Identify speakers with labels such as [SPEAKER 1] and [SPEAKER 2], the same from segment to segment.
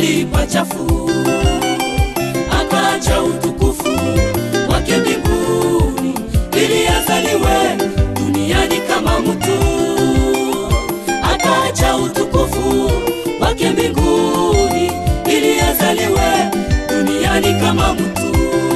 [SPEAKER 1] mahali pachafu, akaacha utukufu wake mbinguni ili azaliwe duniani kama mtu, akaacha utukufu wake mbinguni ili azaliwe duniani kama mtu.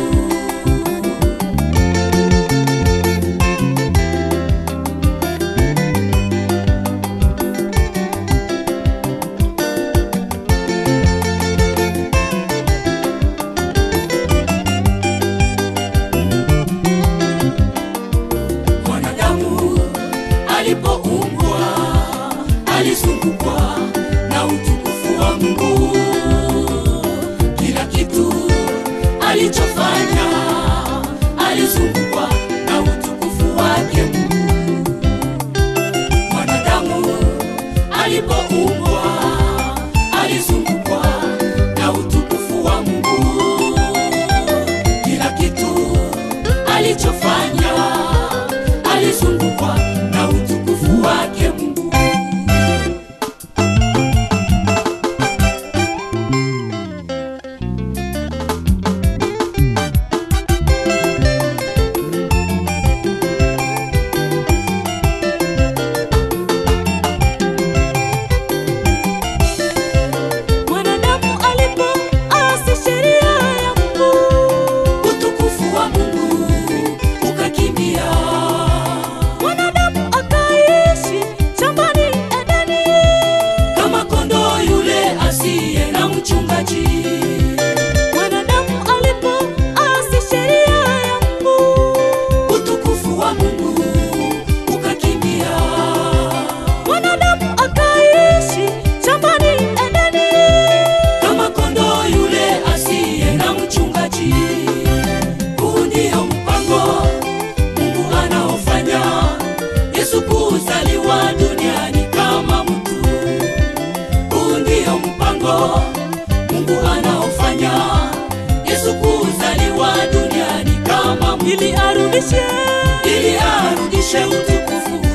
[SPEAKER 1] Mwanadamu alipoumbwa alizungukwa na utukufu wa Mungu. Kila kitu alichofanya alizungukwa na utukufu wake Mungu. Mwanadamu alipoumbwa alizungukwa na utukufu wa Mungu. Kila kitu alichofanya alizungukwa na utukufu wake Mungu.
[SPEAKER 2] Mwanadamu alipoasi sheria ya Mungu,
[SPEAKER 1] Utukufu wa Mungu ukakimbia,
[SPEAKER 2] mwanadamu akaishi shambani Edeni.
[SPEAKER 1] kama kondoo yule asiye na mchungaji.
[SPEAKER 2] Mwanadamu alipoasi sheria ya Mungu,
[SPEAKER 1] Utukufu wa Mungu ukakimbia,
[SPEAKER 2] mwanadamu akaishi shambani Edeni.
[SPEAKER 1] kama kondoo yule asiye na mchungaji. Huu ndio mpango Mungu anaofanya Yesu kuzaliwa duniani kama mtu. Huu ndio mpango Mungu anaofanya Yesu kuzaliwa duniani kama mtu,
[SPEAKER 2] ili arudishe
[SPEAKER 1] ili arudishe utukufu